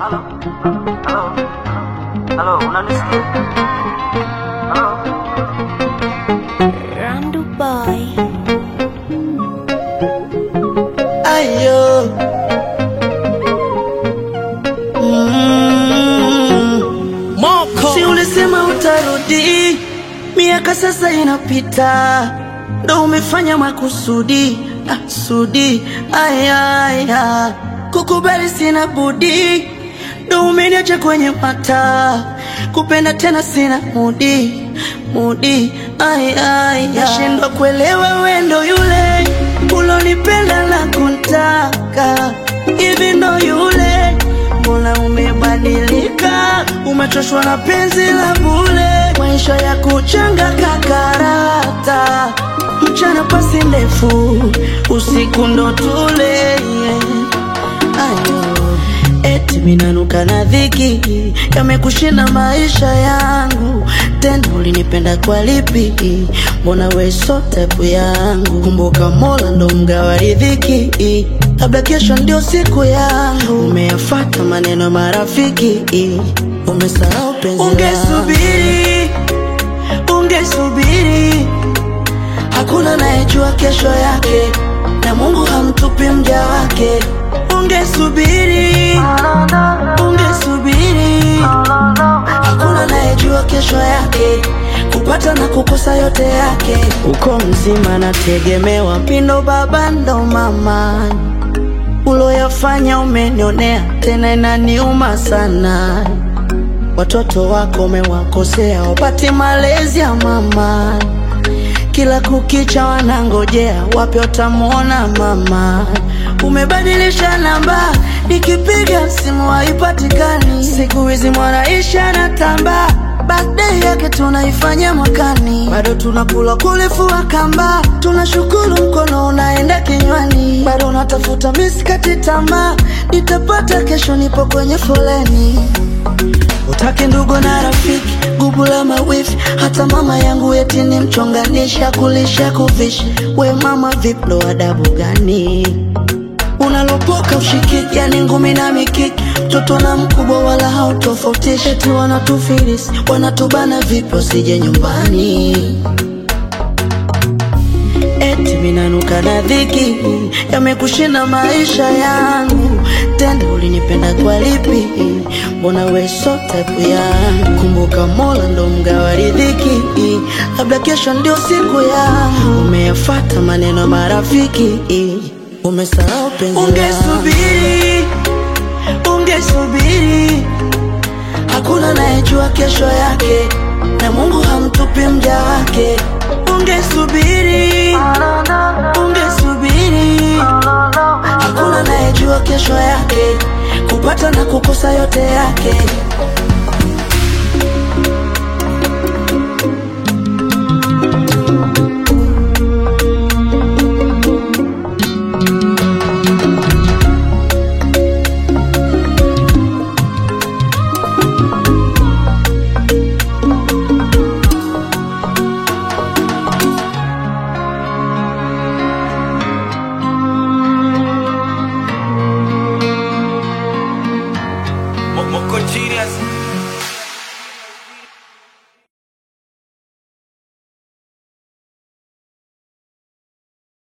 Halo, halo, halo, unanisikia? Halo, Randu Boy. Ayo. Mm. Si ulisema utarudi, miaka sasa inapita, ndo umefanya makusudi ah, sudi aya, aya. Kukubali sina budi, ndo umeniacha kwenye mata, kupenda tena sina mudi mudi aya, aya. Nashindwa kuelewa wendo yule ulonipenda na kuntaka hivi ndo yule Mbona umebadilika, umechoshwa na penzi la bure, maisha ya kuchanga kakarata, mchana pasi ndefu, usiku ndo tule yeah. Ayo, eti minanuka na dhiki, yamekushinda maisha yangu, tena ulinipenda kwa lipi? Mbona we so type yangu? Kumbuka Mola ndo mgawa riziki, labda kesho ndio siku yangu. Umeyafata maneno ya marafiki, umesahau penzi langu. Ungesubiri, ungesubiri Hakuna anayejua kesho yake, na Mungu hamtupi mja wake. Ungesubiri, ungesubiri, hakuna anayejua kesho yake, kupata na kukosa yote yake. Uko mzima nategemewa, pindo baba ndo mama, uloyafanya umenionea, tena inaniuma sana. Watoto wako umewakosea, wapati malezi ya mama kila kukicha wanangojea wapi watamwona mama. Umebadilisha namba, nikipiga simu haipatikani. Siku hizi mwanaisha na tamba, birthday yake tunaifanya mwakani. Bado tunakula kulifua kamba, tunashukuru mkono unaenda kinywani. Bado natafuta miskati tamaa, nitapata kesho, nipo kwenye foleni Utake ndugu na rafiki, gubu la mawifi, hata mama yangu eti ni mchonganisha, kulisha kuvisha. We mama, vipi ndo adabu gani unalopoka ushikiki? Yani ngumi na mikiki, mtoto na mkubwa wala hautofautishi. Eti wanatufilisi wanatubana, vipi wasije nyumbani? Eti minanuka na dhiki, yamekushinda maisha yangu, tena ulinipenda kwa lipi? Mbona we so type yangu? Kumbuka Mola ndo mgawa riziki, labda kesho ndio siku yangu. Umeyafata maneno ya marafiki, umesahau penzi langu. Ungesubiri, ungesubiri Hakuna anayejua kesho yake, na Mungu hamtupi mja wake. Ungesubiri, ungesubiri, hakuna anayejua kesho yake, kupata na kukosa yote yake.